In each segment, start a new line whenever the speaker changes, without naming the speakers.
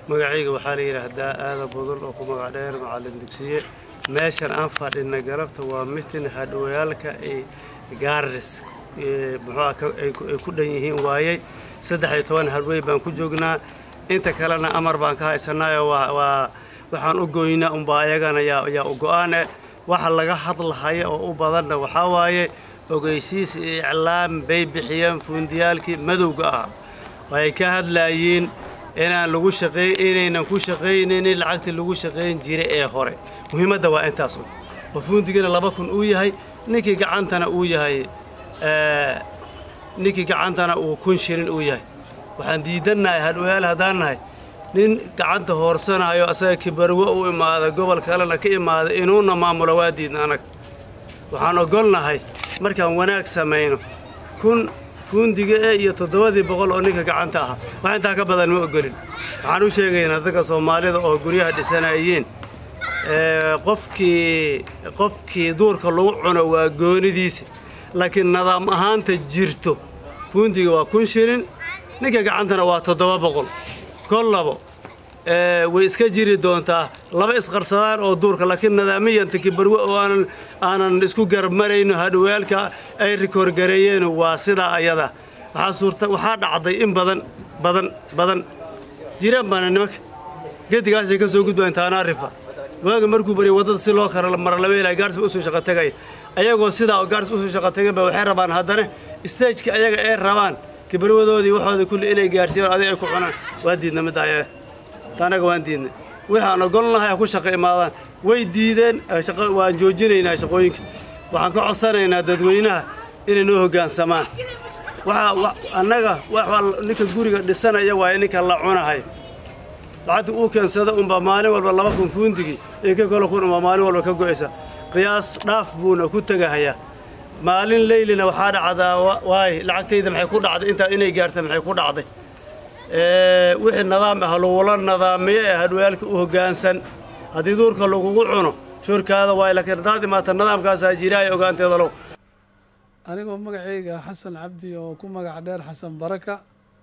magacayga waxaa la yidhaahdaa aada budul oo ku magac dheer macallin dugsiye meeshan aan fadhina galabta waa mitin hadhowayaalka ay gaaris muxuu ay ku dhan yihiin waayey saddex iyo toban hadhwey baan ku joognaa inta kalena amar baan ka haysanaayo waa waxaan u goynaa unbaa ayagana yaa u go-aane waxa laga hadlahaya oo u badanna waxaa waaye ogeysiis iyo iclaam bay bixiyeen fuundiyaalkii madowga ah waxay ka hadlaayiin inaan lagu shaqey inaynan ku shaqaynaynin lacagtii lagu shaqayn jiray ee hore muhiimadda waa intaas un oo fuundigana laba kun uu yahay ninkii gacantana uu yahay ninkii gacantana uu kun shilin uu yahay waxaan diidannahay hadhwayaal haddaan nahay nin gacanta hoorsanayo asaga kibarwo u imaada gobol kalena ka imaada inuuna maamulo waa diidna anag waxaan ogolnahay markaan wanaag samayno kun fuundiga e iyo toddobadii boqol oo ninka gacanta ahaa wax intaa ka badan ma ogolin waxaan u sheegaynaa dadka soomaalida oo guryaha dhisanayeen qofkii qofkii duurka lagu cuno waa goonidiisa laakiin nidaam ahaanta jirto fuundiga waa kun shilin ninka gacantana waa toddoba boqol kollabo way iska jiri doontaa laba isqarsadaan oo duurka laakiin nidaamiyanta kibarwe oo aanan aanan isku garmarayno hadhowaalka ay rikoorgareeyeen waa sidaa ayada waxaa suurta waxaa dhacday in badan badan badan jiraan baana nimanka gedigaasay ka soo gudbaan taanaarifa waaga markuu barya waddada si loo kara maralabeelaya gaars ba usoo shaqo tagaya ayagoo sidaa oo gaars usoo shaqo tagayn ba waxay rabaan haddana stageka ayaga ay rabaan kibarwadoodii waxooda kulli inay gaarsiiyaan adiga ay ku cunaan waa diidna midda ayaga taanaga waan diidnay waxaan ogolnahay ha ku shaqo imaadaan way diideen waan joojinaynaa shaqooyinka waxaan ka codsanaynaa dadweynaha inay noo hoggaansamaan annaga ninka guriga dhisanaya waaye ninka la cunahay lacagta uu keensada unbaa maalin walba laba kun fuundigii iyo ka kalo kun unbaa maalin walba ka go'aysa qiyaas dhaaf buuna ku tegahayaa maalin leylina waxaa dhacdaa waay lacagtayda maxay ku dhacday intaa inay gaarta maxay ku dhacday wixii nidaam ah lagula nidaamiyo ee hadhwaalka u hoggaansan haddii duurka lagugu cuno shurkaada waay laakiin haddaad imaata nidaamkaasaa jiraaya ogaanteeda low
anigoo magacayga xasan cabdi oo ku magac dheer xasan baraka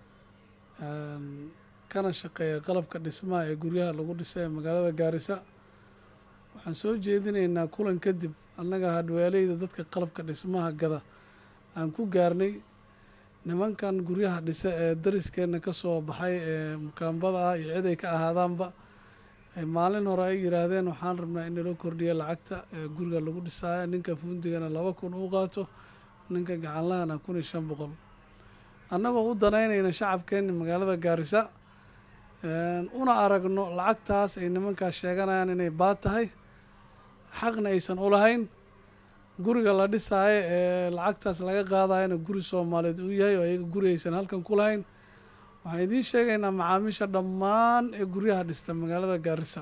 kana shaqeeya qalabka dhismaha ee guryaha lagu dhisay ee magaalada gaarisa waxaan soo jeedinaynaa kulan kadib annaga hadhwaaleyda dadka qalabka dhismaha gada aan ku gaarnay nimankan guryaha dhisa ee dariskeenna ka soo baxay ee mukaambada ah iyo cid ay ka ahaadaanba maalin hore ay yidhaahdeen waxaan rabnaa in naloo kordhiya lacagta ee guriga lagu dhisaayo ninka fuundigana laba kun uu qaato ninka gacanlahana kun iyo shan boqol annagoo u danaynayna shacabkeenna magaalada gaarisa una aragno lacagtaas ay nimankaas sheeganayaan inay baad tahay xaqna aysan u lahayn guriga la dhisaayo ee lacagtaas laga qaadayana guri soomaaliyeed uu yahay oo ayaga guri aysan halkan ku lahayn waxaan idiin sheegaynaa macaamiisha dhammaan ee guryaha dhista magaalada gaarisa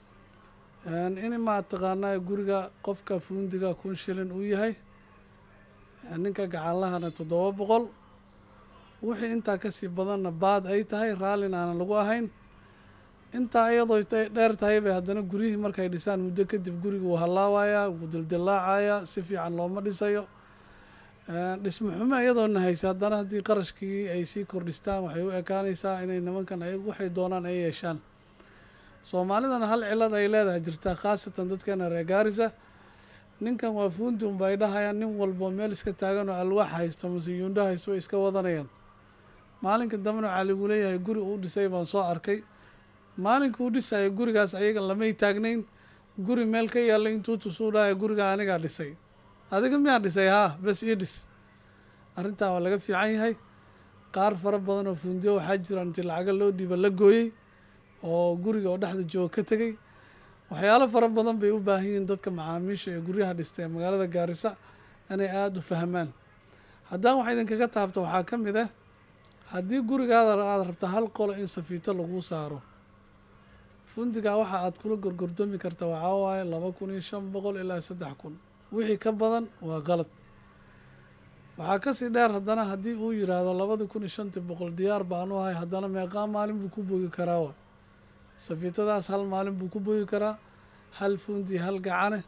in maa taqaanaa guriga qofka fuundiga kun shilin uu yahay ninka gacanlahana toddoba boqol wixii intaa kasii badanna baad ay tahay raallin aanan lagu ahayn intaa iyadoo dheer tahay bay haddana guryihii markay dhisaan muddo kadib guriga wuu hallaawayaa wuu dildillaacayaa si fiican looma dhisayo dhismo xumo iyadoona haysa haddana haddii qarashkii ay sii kordhistaan waxay u ekaanaysaa inay nimankan ay waxay doonaan ay yeeshaan soomaalidana hal cilad ay leedahay jirtaa khaasatan dadkeena reer gaarisa ninkan waa fuundi unba ay dhahayaan nin walbo meel iska taagan oo alwaax haysto mase yuundho haysto way iska wadanayaan maalinka dambena waxaa lagu leeyahay guri uu dhisay baan soo arkay maalinka uu dhisaya gurigaas ayaga lamay taagnayn guri meel ka yaalla intuu tusuu dhahaya guriga anigaa dhisay adiga miyaa dhisay haa bes ii dhis arrintaa waa laga fiican yahay qaar fara badan oo fuundiyo waxaa jira intii lacaga loo dhiiba la gooyey oo guriga oo dhexda jooga ka tegey waxyaalo fara badan bay u baahan yihiin dadka macaamiisha ee guryaha dhista ee magaalada gaarisa inay aada u fahmaan haddaan wax idinkaga taabto waxaa ka mid ah haddii gurigaada aada rabta hal qolo in safiito laguu saaro fundigaa waxa aad kula gorgordoomi karta waxaa waaye laba kun iyo shan boqol ilaa saddex kun wixii ka badan waa qalad waxaa kasii dheer haddana haddii uu yiraahdo labada kun iyo shantii boqol diyaar baanu ahay haddana meeqaa maalin buu ku bogi karaa wa safiitadaas hal maalin buu ku bogi karaa hal fundi hal gacane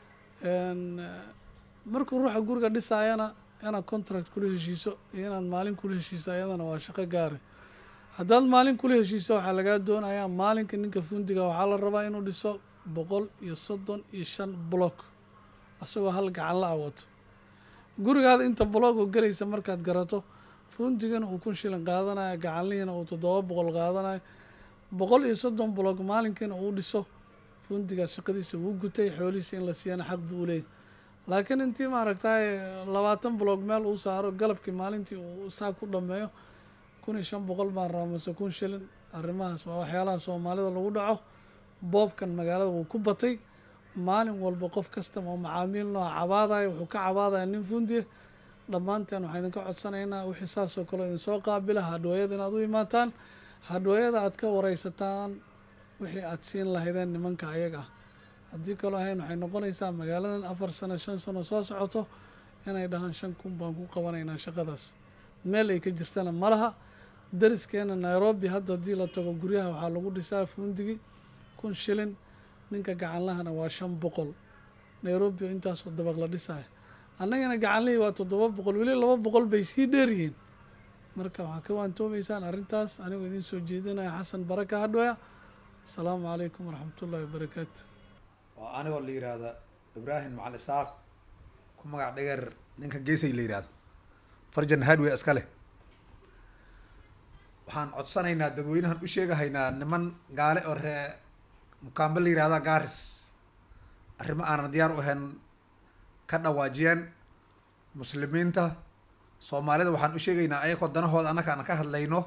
markuu ruuxa guriga dhisaayana inaad contract kula heshiiso iyo inaad maalin kula heshiiso ayadana waa shaqo gaare haddaad maalin kula heshiisa waxaa lagaa doonayaa maalinka ninka fundiga waxaa la rabaa inuu dhiso boqol iyo soddon iyo shan block isagoo hal gacan la awato gurigaada inta block oo gelaysa markaad garato fundigana uu kun shilin qaadanayo gacanlihiina uu toddoba boqol qaadanayo boqol iyo soddon block maalinkiina uu dhiso fundiga shaqadiisa wuu gutay xoolihiisa in la siiyana xaq buu u leeyahy laakiin intii maaragtay labaatan block meel uu saaro galabkii maalintii uu saa ku dhameeyo kun iyo shan boqol baan rabaa mase kun shilin arrimahaas waa waxyaalaha soomaalida lagu dhaco boobkan magaalada wuu ku batay maalin walba qof kasta oo macaamiil nooca cabaadaya wuxuu ka cabaadaya nin fundiya dhammaanteen waxaan idinka codsanaynaa wixii saasoo kale idin soo qaabila hadhooyada inaad u imaataan hadhooyada aad ka wareysataan wixii aad siin lahaydeen nimanka ayaga ah haddii kaloo ahayn waxay noqonaysaa magaaladan afar sano shan sano soo socoto inay dhahaan shan kun baan ku qabanaynaa shaqadaas meel ay ka jirtana ma laha dariskeena nairobi hadda haddii la tago guryaha waxaa lagu dhisaa fuundigi kun shilin ninka gacanlahana waa shan boqol nairobi oo intaasoo dabaq la dhisaya annagana gacanlihii waa toddoba boqol weli laba boqol bay sii dheeryihiin marka waxaa ka waantoomaysaan arrintaas anigoo idiin soo jeedinaya xasan baraka hadhooya asalaamu calaykum waraxmatullahi wabarakaatu
oo anigoo la yiraahda ibraahim macali isaaq ku magac dhegeer ninka geesay la yihahdo farjan hardway iska leh waxaan codsanaynaa dadweynahan u sheegahaynaa niman gaale oo ree mukaambe la yihahda garis arrimo aanan diyaar u ahayn ka dhawaajiyeen muslimiinta soomaalida waxaan u sheegaynaa ayakoo danahooda annaka aan ka hadlayno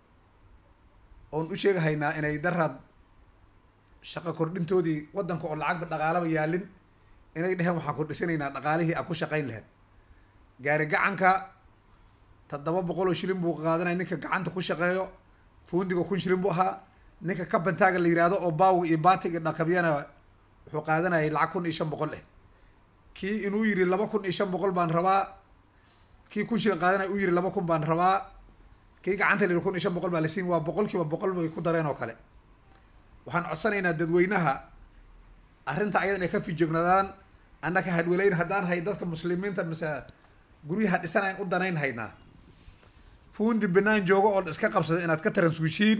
oon u sheegahaynaa inay daraad shaqo kordhintoodii waddanka oo lacagba dhaqaalaba yaalin inay dheheen waxaan kordhisanaynaa dhaqaalihii aan ku shaqayn lahayd gaari gacanka toddoba boqol oo shilin buu qaadanaya ninka gacanta ku shaqeeyo fuundiga kun shilin buu ahaa ninka kabantaaga la yihahdo oo baawi iyo batig iyo dhakabyana wuxuu qaadanayay lacag kun iyo shan boqol eh kii inuu yiri laba kun iyo shan boqol baan rabaa kii kun shilin qaadanaya uu yiri laba kun baan rabaa kii gacanta la yiri kun iyo shan boqol baa la siin waa boqol kiiba boqol bay ku dareen oo kale waxaan codsanaynaa dadweynaha arrinta ayadan ay ka fijognadaan annaka hadwaleyn haddaan hay dadka muslimiinta mise guryaha dhisanayn u danayn haynaa fuundi banaan joogo oo iska qabsada inaad ka taransuujiin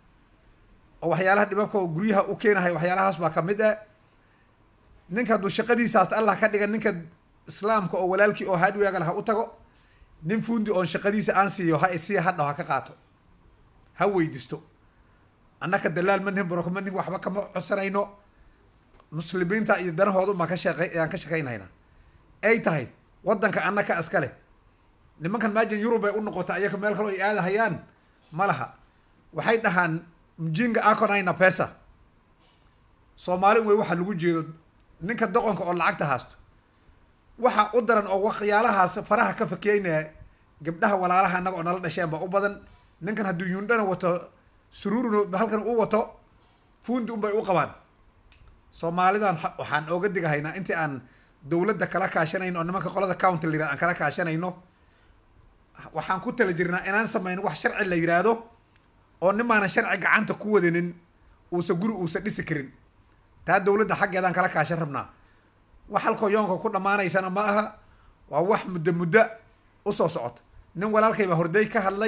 oo waxyaalaha dhibabka oo guryaha u keenahay waxyaalahaas baa kamid ah ninka hadduu shaqadiisaas allah ka dhigan ninka islaamka oo walaalkii oo hadwaagal ha u tago nin fuundi oon shaqadiisa aan siiyo ha isiya hadhaw ha ka qaato ha weydisto annaka dalaal ma nihin baroko ma nihin waxba kama codsanayno muslimiinta iyo danahooda baan ka shaqey aan ka shaqaynhaynaa ay tahay waddanka annaka iska leh nimankan maajin yurub ay u noqota ayaka meel kaloo ay aadahayaan ma laha waxay dhahaan mjinga aconina pesa soomaali wey waxa lagu jeedo ninka doqonka oo lacagta haasto waxa u daran oo waxyaalahaas faraha ka fakeynaya gabdhaha walaalaha annaga oo nala dhasheen baa u badan ninkan hadduu yundhana wato suruurun halkan u wato fuundi unbay u qabaan soomaalidan waxaan ooga digahaynaa intii aan dowladda kala kaashanayno oo nimanka qolada county la yirahdo aan kala kaashanayno waxaan ku tala jirnaa inaan samayno wax sharci la yiraahdo oo nimaanan sharci gacanta ku wadanin uusa guri uusa dhisi karin taa dowladda xaggeedaan kala kaashan rabnaa wax halkoo yoonka ku dhammaanaysana ma aha waa wax muddo muddo usoo socota nin walaalkay baa horday ka hadlay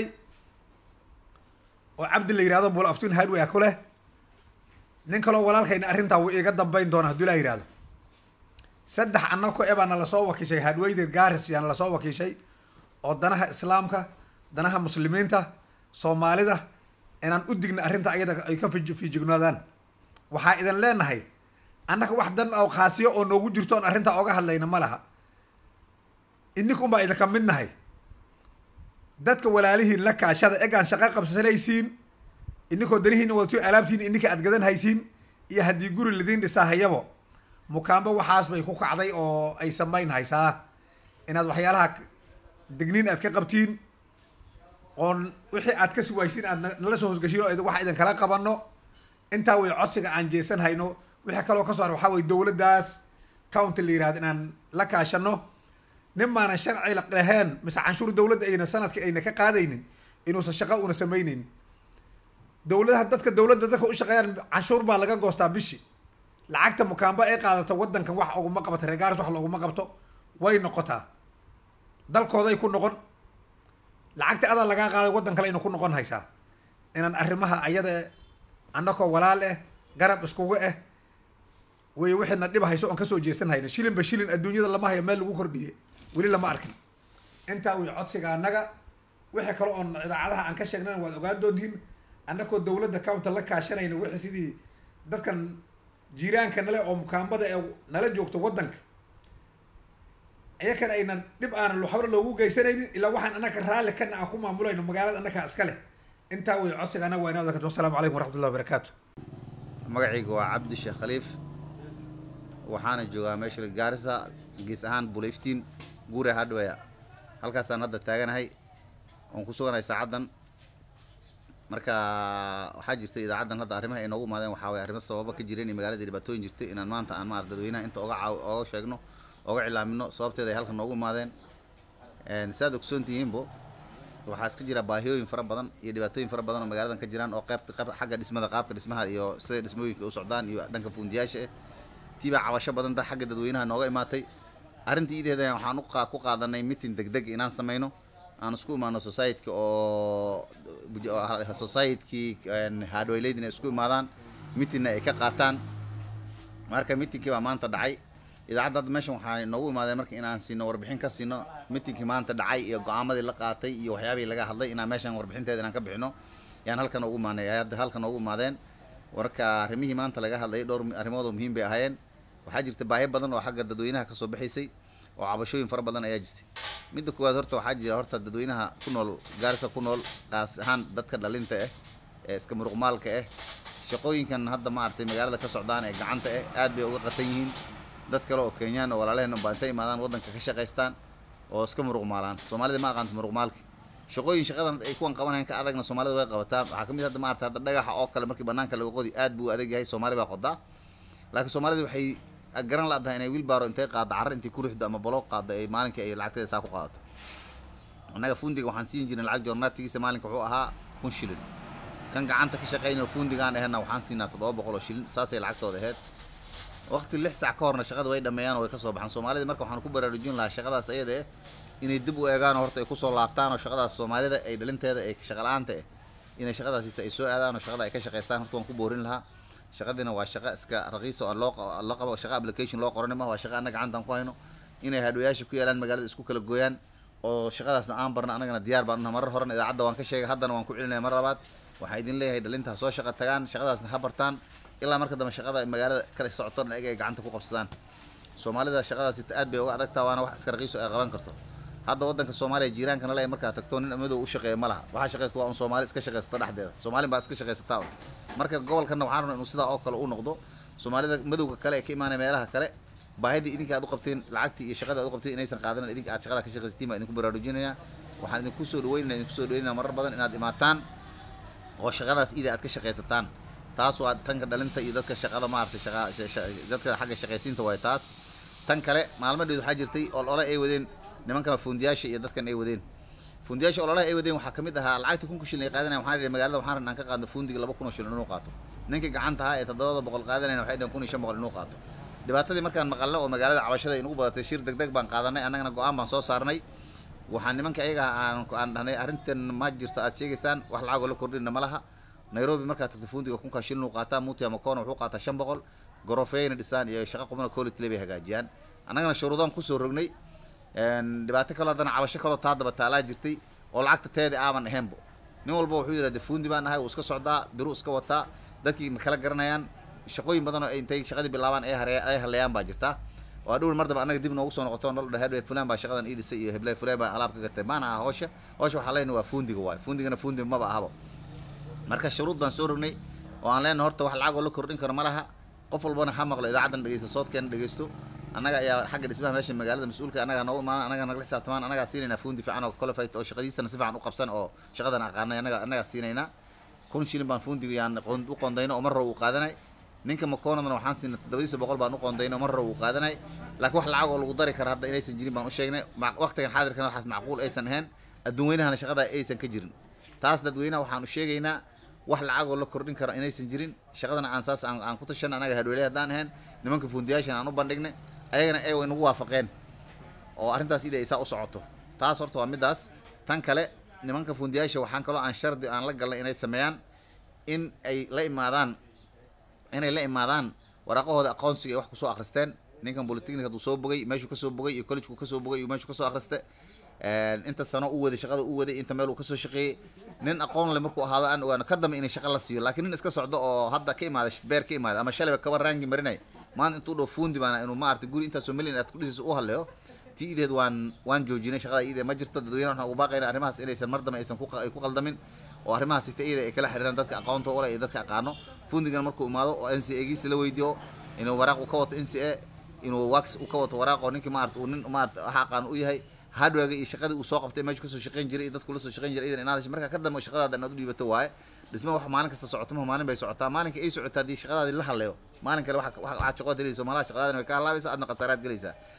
oo cabdi la yihahdo bul aftun hardway ku leh nin kaloo walaalkayna arrintaa wuu iiga dambayn doona hadduu laa yihahdo saddex annako e baa nala soo wakiishay hardwayder garis yaa nala soo wakiishay oo danaha islaamka danaha muslimiinta soomaalida inaan u digna arrinta ayada ay ka fij fijignoodaan waxaa idin leenahay annaka wax dan oo khaasiyo oo noogu jirto oon arrintaa oga hadlayna ma laha ininka unbaa idinka mid nahay dadka walaalihiin la kaashada egaan shaqo qabsanaysiin ininkoo danihiina wadato alaabtiin ininka aad gadan haysiin iyo haddii guri lidiin dhisaa hayabo mukaambo waxaas bay ku kacday oo ay samayn haysaa inaad waxyaalaha digniin aad ka qabtiin oon wixii aad ka suwaysiin aad nala soo hosgashiin oo wax idin kala qabano intaa way codsiga aan jeesan hayno wixii kaloo ka soo har waxaa weye dowladdaas county la yirahdo inaan la kaashano nin maanan sharci laheen mise canshuur dowladda ayna sanadka ayna ka qaadaynin inuusan shaqo una samayneyn dowladaha dadka dowladda dadka u shaqeeyaan canshuur baa laga goostaa bishi lacagta mukaamba ay qaadato waddankan wax oguma qabato reegaaris wax looguma qabto way noqotaa dalkooday ku noqon lacagta adaa lagaa qaaday waddan kale ayna ku noqon haysaa inaan arrimaha ayada annakoo walaal eh garab iskugu eh wey wixiina dhib hayso oon kasoo jeesan hayna shilinba shilin adduunyada lama hayo meel lagu kordhiye weli lama arkin intaa wey codsiga annaga wixii kale oon idaacadaha aan ka sheegnana waad ogaan doontiin annakoo dowladda counta la kaashanayna wixii sidii dadkan jiiraanka nale oo mukaambada ee nala joogto waddanka iyakana aynan dhib aanan waxba loogu geysanaynin ilaa waxaan annaka raalli kana aan ku maamulayno magaalada annakaa iska leh intaa wey codsiga annaga waa inoo odan karto wasalaamu calaykum waraxmatullahi wabarakaatu
magacayga waa cabdi sheekh khaliif waxaana joogaa meesha gaarisa gees ahaan buliftiin guure hardware halkaasaan hadda taaganahay oon ku suganahay saacaddan marka waxaa jirta idaacaddan hadda arrimaha ay noogu imaadeen waxaa waye arrimo sababa ka jireen iyo magaalada dhibaatooyin jirtay inaan maanta aan maarata dadweynaha inta oga caaw oga sheegno oga cilaamino sababteeda ay halkan noogu imaadeen saad ogsoon tihiinbo waxaa iska jira baahiyooyin fara badan iyo dhibaatooyin fara badan oo magaaladan ka jiraan oo qeybta qeyb xagga dhismada qaabka dhismaha iyo sida dhismooyinka u socdaan iyo dhanka fuundiyaasha eh tiibaa cabasho badan da xagga dadweynaha nooga imaatay arrintii ideeda waxaan uqa ku qaadanay meeting degdeg inaan sameyno aan isku imaano society oo society hardwayleyd inay isku imaadaan meetingna ay ka qaataan marka meetingkii baa maanta dhacay idaacadda hadda meeshan waxaa noogu imaadeen marka inaan siino warbixin ka siino meetingkii maanta dhacay iyo go-aamadii la qaatay iyo waxyaabihii laga hadlay inaan meeshan warbixinteeda inaan ka bixino yaan halkan ugu imaanay hadda halkan noogu imaadeen warka arrimihii maanta laga hadlayay dhowr arrimood oo muhiim bay ahaayeen waxaa jirta baahi badan oo xagga dadweynaha kasoo baxaysay oo cabashooyin fara badan ayaa jirtay midda koowaad horta waxaa jira horta dadweynaha ku nool gaarisa ku nool qaas ahaan dadka dhalinta ah ee iska muruqmaalka ah shaqooyinkan hadda maaragtay magaalada ka socdaan ee gacanta ah aad bay uga qatan yihiin dad kale oo kenyaan oo walaalaheen baa intay imaadaan waddanka ka shaqaystaan oo iska muruqmaalaan soomaalida ma aqaanto muruqmaalka shaqooyin shaqadan ay kuwan qabanayaan ka adagna soomaalida way qabataa waxaa kamid hadda maarata hadda dhagaxa oo kale markii banaanka laga qodi aad buu adag yahay soomaali baa qodaa laakiin soomaalida waxay garan laadahay inay wiilbaaro intay qaaddo carro intay ku rixdo ama baloog qaaddo ay maalinkii ay lacagteeda saa ku qaadato annaga fundiga waxaan siin jirnay lacag joornaatigiisa maalinka wuxuu ahaa kun shilin kan gacanta ka shaqaynaya fundigaan ahena waxaan siinaa toddoba boqol oo shilin saasay lacagtooda ahayd waqti lix sac ka horna shaqada way dhameeyaan oo way kasoo baxaan soomaalida marka waxaan ku baraarujin lahaa shaqadaas ayada eh inay dib u eegaan oo horta ay kusoo laabtaan oo shaqadaas soomaalida ay dhalinteeda ay shaqala-aanta eh inay shaqadaasita ay soo aadaan oo shaqada ay ka shaqaystaan horta waan ku boorin lahaa shaqadina waa shaqo iska raqiis oo loo loo qabo shaqo application loo qoran ma waa shaqo annaga gacantaan ku hayno inay hadhwayaasha ku yaalaan magaalada isku kala gooyaan oo shaqadaasna aan barna annagana diyaar baan unahay marar horena idaacadda waan ka sheegay haddana waan ku celinaya mar labaad waxaan idin leeyahay dhalinta ha soo shaqa tagaan shaqadaasna ha bartaan ilaa marka dambe shaqada magaalada kala socoto dhan ayaga ay gacanta ku qabsadaan soomaalida shaqadaasi aad bay uga adagtaa waana wax iska raqiiso ay qaban karto hadda waddanka soomaaliya jiiraankana le markaa tagto nin madow u shaqeeya ma laha waxaa shaqaysta waa un soomaali iska shaqaysata dhexdeeda soomaalin baa iska shaqaysataa un marka gobolkana waxaan rabnaa inuu sidaa oo kale u noqdo soomaalida madowga kale ee ka imaanaya meelaha kale baahidii idinka aad u qabteen lacagtii iyo shaqada aad u qabteen inaysan qaadanan idinka aad shaqada ka shaqaysatiin baa idinku baraarujinaya waxaan idinku soo dhaweynaya idinku soo dhaweynaya marar badan inaad imaataan oo shaqadaas ida aad ka shaqaysataan taas waa tanka dhalinta iyo dadka shaqada maaragtay shaqa dadka xagga shaqaysiinta waay taas tan kale maalmadheed waxaa jirtay olole ay wadeen nimanka fundiyaasha iyo dadkan ay wadeen fundiyaasha ololaha ay wadeen waxaa kamid ahaa lacagta kunka shilin ay qaadanaya waxaan idhi magaalada waxaan rabnaa ka qaadno fundiga laba kun oo shilin inuu qaato ninkii gacanta ahaa ee toddobada boqol qaadanayna waxay dhaheen kun iyo shan boqol inuu qaato dhibaatadii markaan maqalno oo magaalada cabashada ay nagu badatay shir degdeg baan qaadanay annagana go-aan baan soo saarnay waxaan nimanka ayaga aan aan dhahnay arrintan ma jirto aad sheegaysaan wax lacagoo la kordhina ma laha nairobi markaad tagto fundiga kunkaa shilin uu qaataa mutia makoona wuxuu qaataa shan boqol gorofeyna dhisaan iyo shaqo qubna quality bay hagaajiyaan annagana shuruudaan kusoo rognay dhibaato kaloo haddana cabasho kaloo taa daba taalaa jirtay oo lacagta teeda aaban ahaynbo nin walba wuxuu yidhahda fundi baan ahay uu iska socdaa biru iska wataa dadkii ma kala garanayaan shaqooyin badan oo intay shaqadii bilaabaan ay hare ay haleeyaan baa jirta oo adhowl mar daba annaga dib noogu soo noqoto nol dhahe fulaan baa shaqadan ii dhisay iyo heblay fulaan baa alaab ka gatay maana aha howsha howsha waxaa leenahay waa fundiga waay fundigana fundi maba ahabo marka shuruud baan soo rognay oo aan leenahay horta wax lacag oo la kordhin karo ma laha qof walbana ha maqlo idaacaddan dhegeysta soodkeena dhegeysto annaga ayaa xagga dhismaha meesha magaalada mas-uulka annaga noogu imaada annaga nagala xisaabtamaan annagaa siinaynaa fundi fiican oo qualified oo shaqadiisana si fiican u qabsan oo shaqadan aqaanay annaga annagaa siinaynaa kun shilin baan fundiga yaan u qoondayno oo mar row uu qaadanay ninka makoonadana waxaan siinay toddobadiisa boqol baan u qoondayno oo mar row uu qaadanay laakiin wax lacag oo lagu dari kara hadda inaysan jirin baan u sheegnay waqtigan xaadirkana waxaas macquul aysan ahayn adduun weynahana shaqada aysan ka jirin taas dadweynaha waxaan u sheegaynaa wax lacag oo la kordhin karo inaysan jirin shaqadana aan saas aan ku tashan annaga hadweele haddaan ahayn nimanka fundiyaashan aan u bandhignay ayagana ay nagu waafaqeen oo arrintaas ida ay saa u socoto taas horta waa middaas tan kale nimanka fundiyaasha waxaan kaloo aan shardi aan la galnay inay sameeyaan in ay la imaadaan inay la imaadaan waraaqahooda aqoonsiga ay wax kusoo akhristeen ninkan polytechnic hadduu soo bogay meeshuu kasoo bogay iyo collegeu kasoo bogay iyo meeshuu kasoo akhriste inta sano u waday shaqada u waday inta meel uu kasoo shaqeeyey nin aqoon le markuu ahaado aan ogaano ka dambe inay shaqa la siiyo laakiin nin iska socdo oo hadda ka imaada beer ka imaada ama shalayba kaba raangi marinay maanta intuu dhow fuundi baana inuu maarata guri intaasoo milyan aad ku dhisayso u haleeyo ti ideed waan waan joojinay shaqada iyada ma jirto dadweynaha waxaan ugu baaqayna arrimahaas inaysan mar dambe aysan ku qa- ay ku qaldamin oo arrimahaas ita iyada ay kala xiriiraan dadka aqoonta ule iyo dadka aqaano fundigana markuu imaado oo n c a giisa la weydiiyo inuu waraaq uu ka wato n c a inuu wax uu ka wato waraaq oo ninkii maarata uu nin maarata waxa aqaan u yahay hardware iyo shaqadii uu soo qabtay meeshu kasoo shaqayn jiray iyo dadku la soo shaqayn jiray idan inaad hesho marka ka dambe shaqadaada inaad u dhiibato waaye dhisma wax maalin kasta socoto ma maalin bay socotaa maalinka ay socotaa haddii shaqadaadii la haleeyo maalin kale waxa- waxa- waxaad shaqo helayso malaha shaqadaadina way ka halaabaysa adna khasaaraad gelaysaa